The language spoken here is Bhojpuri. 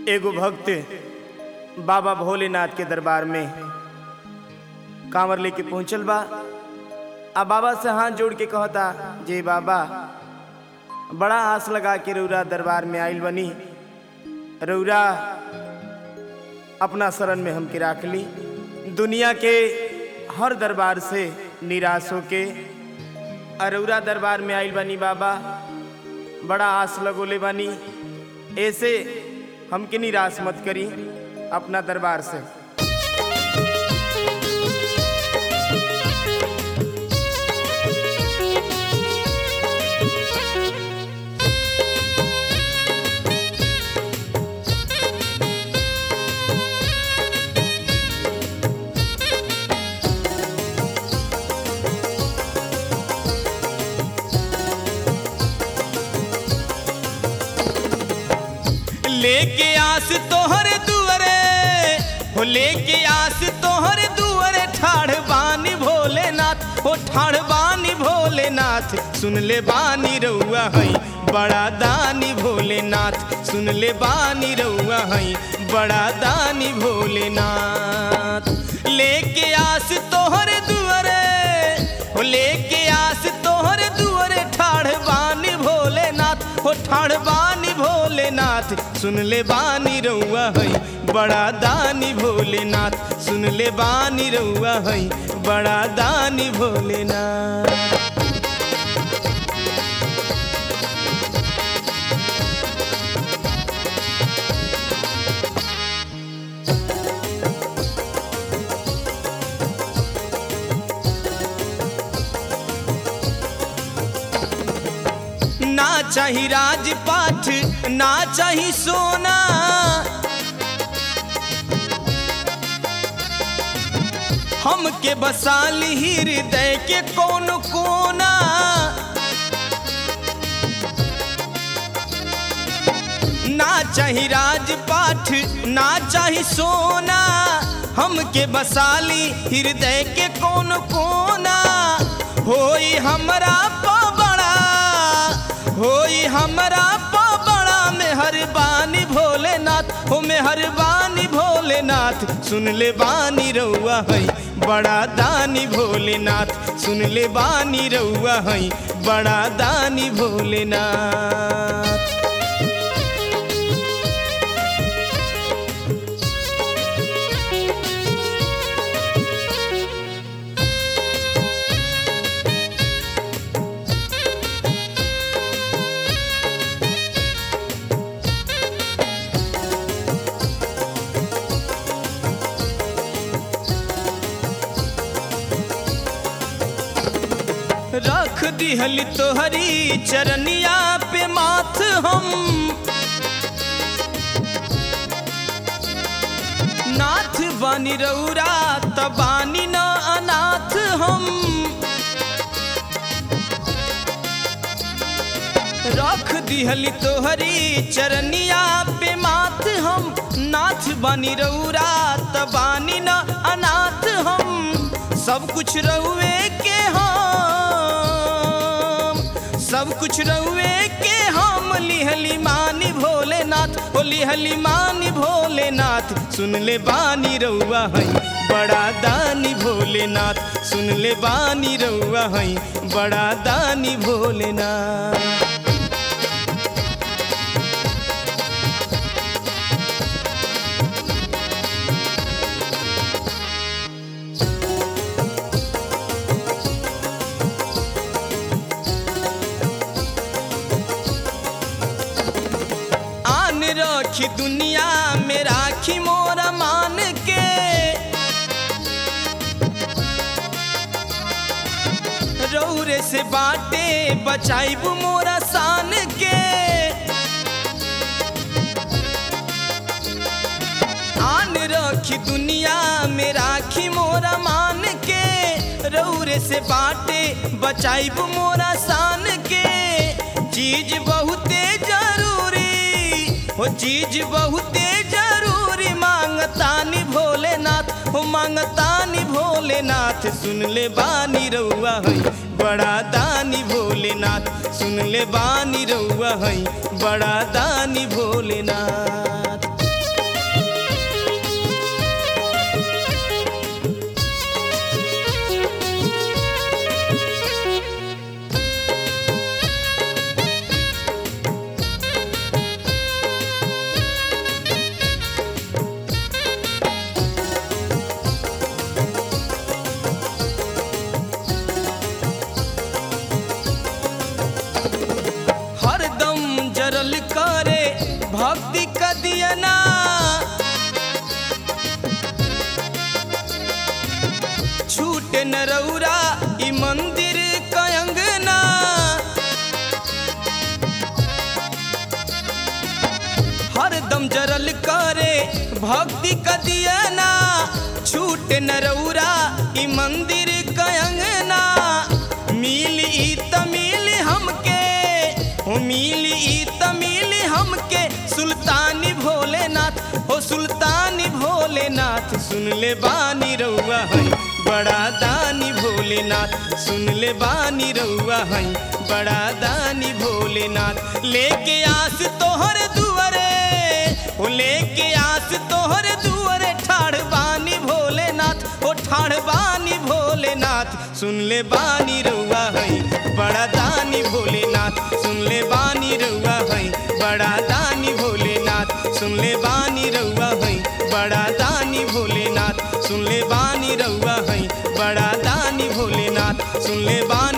एगो भक्त बाबा भोलेनाथ के दरबार में कांवर लेके पहुंचल बा आ बाबा से हाथ जोड़ के कहता जे बाबा बड़ा आस लगा के रौरा दरबार में आइल बनी रौरा अपना शरण में हमके राख ली दुनिया के हर दरबार से निराश होके अरौरा दरबार में आइल बनी बाबा बड़ा आस लगोले बनी ऐसे हमके निराश मत करी अपना दरबार से लेके आस तोहरे दुअरे हो लेके आस तोहरे दुअरे ठाढ़ बानी भोलेनाथ हो ठाढ़ बानी भोलेनाथ सुन ले बानी रउआ हई बड़ा दानी भोलेनाथ सुन ले बानी रउआ हई बड़ा दानी भोलेनाथ लेके आस तोहरे दुअरे हो लेके आस तोहरे दुअरे ठाढ़ बानी भोलेनाथ हो ठाढ़ बानी भोलेनाथ सुन ले बानी रउआ हई बड़ा दानी भोलेनाथ सुन ले बानी रउआ हई बड़ा दानी भोलेनाथ ना चाही राजपाठ ना चाही सोना हमके बसाली हृदय के कौन कोना ना चाही राजपाठ ना चाही सोना हमके बसाली हृदय के कौन कोना होई हमरा पा बड़ा होई हमरा पा बड़ा मेहरबानी भोलेनाथ हो मेहरबानी भोलेनाथ सुन ले बानी रउआ हई बड़ा दानी भोलेनाथ सुन ले बानी रउआ हई बड़ा दानी भोलेनाथ रख दिहली तोहरी चरनिया पे माथ हम नाथ बानी रौरा तबानी न अनाथ हम रख दिहली तोहरी चरनिया पे माथ हम नाथ बानी रौरा तबानी न अनाथ हम सब कुछ रहुए के हम सब कुछ रहुए के हम लिहली मानी भोलेनाथ हो लिहली मानी भोलेनाथ सुन ले बानी रउआ हई बड़ा दानी भोलेनाथ सुन ले बानी रउआ हई बड़ा दानी भोलेनाथ आन रखी दुनिया में राखी मोरा मान के रौरे से बाटे बचाइब मोरा शान के आन रखी दुनिया में राखी मोरा मान के रौरे से बाटे बचाइब मोरा शान के चीज बहुते जरूरी हो चीज बहुते जरूरी मांगतानी भोलेनाथ हो मांगतानी भोलेनाथ सुन ले बानी रउआ हई बड़ा दानी भोलेनाथ सुन ले बानी रउआ हई बड़ा दानी भोलेनाथ दियना छूटे न रौरा ई मंदिर कयंगना हरदम जरल करे भक्ति का दियना छूटे न रौरा ई मंदिर कयंगना मिली ई तमिल हमके हो मिली ई तमिल हमके सुल्तानी भोलेनाथ हो सुल्तानी भोलेनाथ सुन ले बानी रउआ है बड़ा दानी भोलेनाथ सुन ले बानी रउआ है बड़ा दानी भोलेनाथ लेके आस तोहर दुआरे ओ लेके आस तोहर दुआरे ठाड़ बानी भोलेनाथ ओ ठाड़ बानी भोलेनाथ सुन ले बानी रउआ है बड़ा दानी भोलेनाथ सुन ले बानी रउआ है बड़ा दानी भोलेनाथ सुन ले बानी रउआ है बड़ा दानी भोलेनाथ सुन ले बानी रउआ है बड़ा दानी भोलेनाथ सुन ले बानी